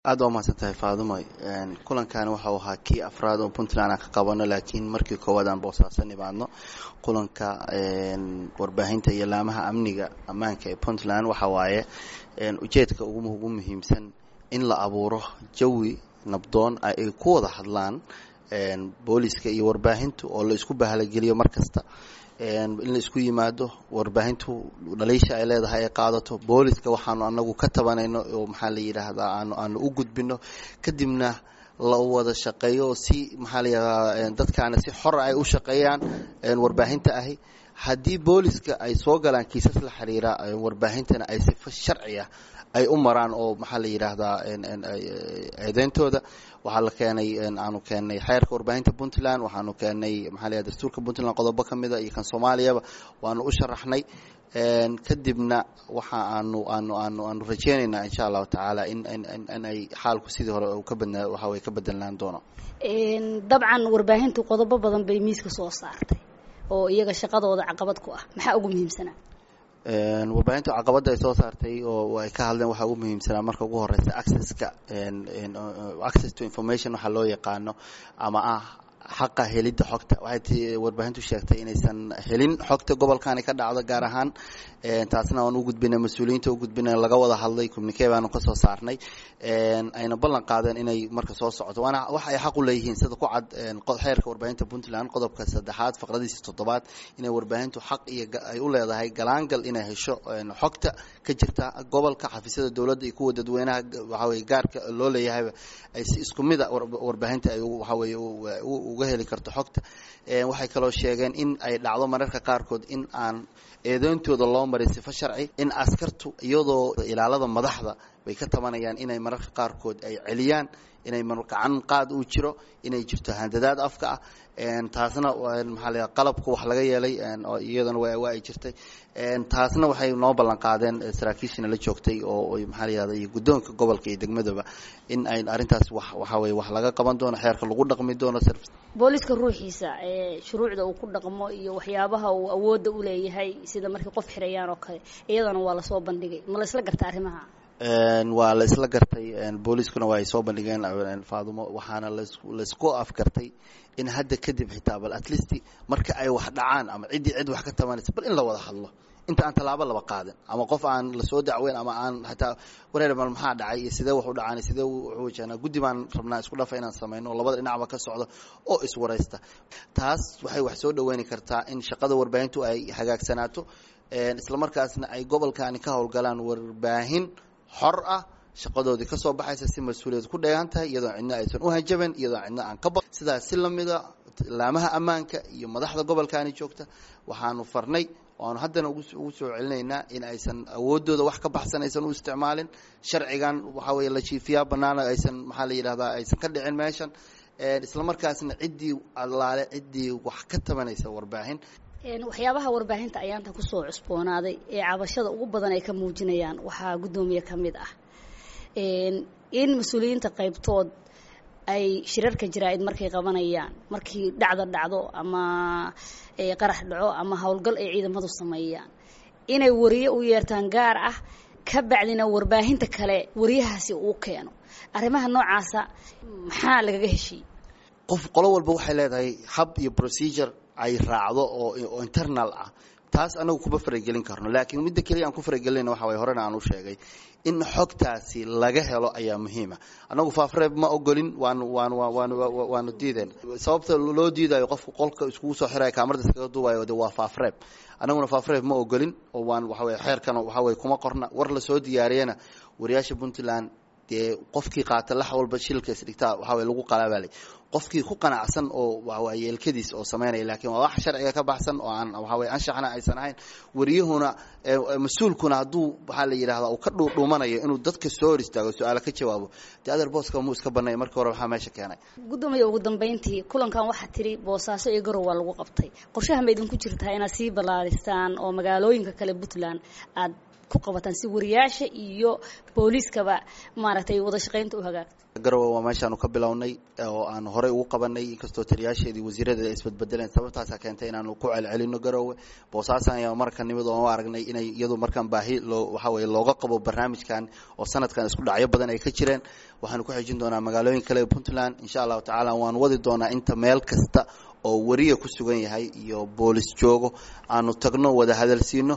aada waa mahadsan tahay faadumo kulankan waxau ahaa kii afraad oo puntland aan ka qabano laakiin markii koowaad aan boosaaso nimaadno kulanka warbaahinta iyo laamaha amniga ammaanka ee puntland waxa waaye ujeedka ugu muhiimsan in la abuuro jawi nabdoon ay ku wada hadlaan booliska iyo warbaahintu oo la isku bahalageliyo mar kasta in la isku yimaado warbaahintu dhaliisha ay leedahay ay qaadato booliska waxaanu anagu ka tabanayno oo maxaa la yidhaahdaa aanu aanu u gudbino kadibna la wada shaqeeyo si maxaa la yidhahdaa dadkaana si xor ay u shaqeeyaan warbaahinta ahi haddii booliska ay soo galaan kiisas la xiriira warbaahintana ay sifo sharciya ay u maraan oo maxaa la yidhaahdaa eedeyntooda waxaa la keenay aanu keenay xeerka warbaahinta puntland waxaanu keenay maxaa la yidhahda dastuurka puntland qodobo ka mida iyo kan soomaaliyaba waanu u sharaxnay kadibna waxa aanu aanu aanu aanu rajeynaynaa insha allahu tacaala in in ay xaalku sidii hore ka badnaa waxa way ka bedelaan doono dabcan warbaahintu qodobo badan bay miiska soo saartay oo iyaga shaqadooda caqabad ku ah maxaa ugu muhiimsanaa warbaahinta caqabadda ay soo saartay oo ay ka hadleen waxaa ugu muhiimsanaa marka ugu horeysa accesska access to information waxaa loo yaqaano ama ah xaqa helidda xogta waxay ti warbaahintu sheegtay inaysan helin xogta gobolkani ka dhacdo gaar ahaan taasna aan u gudbinay mas-uuliyiinta u gudbinay laga wada hadlay communique baanu kasoo saarnay ayna ballan qaadeen inay marka soo socoto waana wax ay xaq u leeyihiin sida ku cad xeerka warbaahinta puntland qodobka saddexaad faqradiisa toddobaad inay warbaahintu xaq iyo ay u leedahay galaangal inay hesho xogta ka jirta gobolka xafiisyada dowladda iyo kuwa dadweynaha waxaweye gaarka loo leeyahayba ay si isku mida warbaahinta ay waxaweye uga heli karto xogta waxay kaloo sheegeen in ay dhacdo mararka qaarkood in aan eedeyntooda loo marin sifo sharci in askartu iyadoo ilaalada madaxda bay ka tabanayaan inay mararka qaarkood ay celiyaan inay gacan qaad uu jiro inay jirto handadaad afka ah taasna maxaa la qalabka wax laga yeelay iyadana waa ay jirtay taasna waxay noo ballan qaadeen saraakiishina la joogtay oo maxaa la yihahda iyo guddoonka gobolka iyo degmadaba in ay arrintaas wax waxaa weye wax laga qaban doono xeerka lagu dhaqmi doono booliska ruuxiisa ee shuruucda uu ku dhaqmo iyo waxyaabaha uu awoodda u leeyahay sida markay qof xirayaan oo kale iyadana waa lasoo bandhigay ma la isla garta arrimaha waa la isla gartay booliiskuna waa ay soo bandhigeen faadumo waxaana laisku afgartay in hadda kadib xitaa bal at least marka ay wax dhacaan ama ciddii cid wax ka tabanaysa bal in la wada hadlo inta aan tallaabo laba qaadin ama qof aan lasoo dacweyn ama aan hataa wareer mal maxaa dhacay iyo sidee wax u dhacaan sidee wuxuu wajahnaa guddi baan rabnaa isku dhafa inaan samayno labada dhinacba ka socdo oo iswaraysta taas waxay wax soo dhaweyni kartaa in shaqada warbaahintu ay hagaagsanaato islamarkaasna ay gobolkani ka howlgalaan warbaahin xor ah shaqadoodii kasoo baxaysa si mas-uuliyad ku dheegan tahay iyadoo cidna aysan u hanjaban iyadoo cidna aan ka ba sidaas si lamida laamaha ammaanka iyo madaxda gobolkani joogta waxaanu farnay waanu haddana ugu soo celinaynaa in aysan awoodooda wax ka baxsan aysan u isticmaalin sharcigan waxaa weye la jiifiyaa banaana aysan maxaa la yidhahdaa aysan ka dhicin meeshan islamarkaasna ciddii allaale ciddii wax ka tabanaysa warbaahin waxyaabaha warbaahinta ayaanta kusoo cusboonaaday ee cabashada ugu badan ay ka muujinayaan waxaa guddoomiye ka mid ah in mas-uuliyiinta qaybtood ay shirarka jaraa-id markay qabanayaan markii dhacda dhacdo ama qarax dhaco ama howlgal ay ciidamadu sameeyaan inay wariye u yeertaan gaar ah ka bacdina warbaahinta kale wariyahaasi uu keeno arrimaha noocaasa maxaa lagaga heshiiyey qof qolo walba waxay leedahay hab iyo procedure ay raacdo oo internal ah taas anagu kuma faragelin karno laakiin midda keliya aan ku faragelinayna waxa waye horena aan u sheegay in xogtaasi laga helo ayaa muhiima annagu faafreeb ma ogolin waanu waanu waanu waanu diideen sababta loo diidayo qofku qolka iskugu soo xiraya kaamarada iskaga duubayo de waa faafreeb annaguna faafreeb ma ogolin oo waan waxa weye xeerkan waxa weye kuma qorna war lasoo diyaariyana wariyaasha puntland dee qofkii qaata lax walba shilka isdhigtaa waxaa weye lagu qalaabalay qofkii ku qanacsan oo waa yeelkadiis oo samaynaya laakiin waa wax sharciga ka baxsan oo aan waxaa weye anshaxna aysan ahayn wariyuhuna mas-uulkuna hadduu waxaa la yidhahdaa uu ka dhuudhuumanayo inuu dadka soo hor istaago su-aalo ka jawaabo dee adeer booska muu iska banay markii hore waxaa meesha keenay guddoomiya ugu dambeyntii kulankan waxaa tiri boosaaso iyo garow waa lagu qabtay qorshaha ma idinku jirtaa inaad sii ballaaristaan oo magaalooyinka kale puntland aad ku qabataan si wariyaasha iyo booliiskaba maaragtay wada shaqaynta u hagaagto garowe waa meeshaanu ka bilownay oo aan horey ugu qabanay inkastoo taliyaasheedii wasiiradeeda isbadbedeleen sababtaasaa keentay inaanu ku celcelino garowe boosaasan ayaa marka nimid oo aragnay inay iyadu markaan baahi loo waxa weye looga qabo barnaamijkan oo sanadkan isku dhacyo badan ay ka jireen waxaanu ku xejin doonaa magaalooyin kale puntland insha allahu tacaala waan wadi doonaa inta meel kasta oo wariya ku sugan yahay iyo boolis joogo aanu tagno wada hadalsiino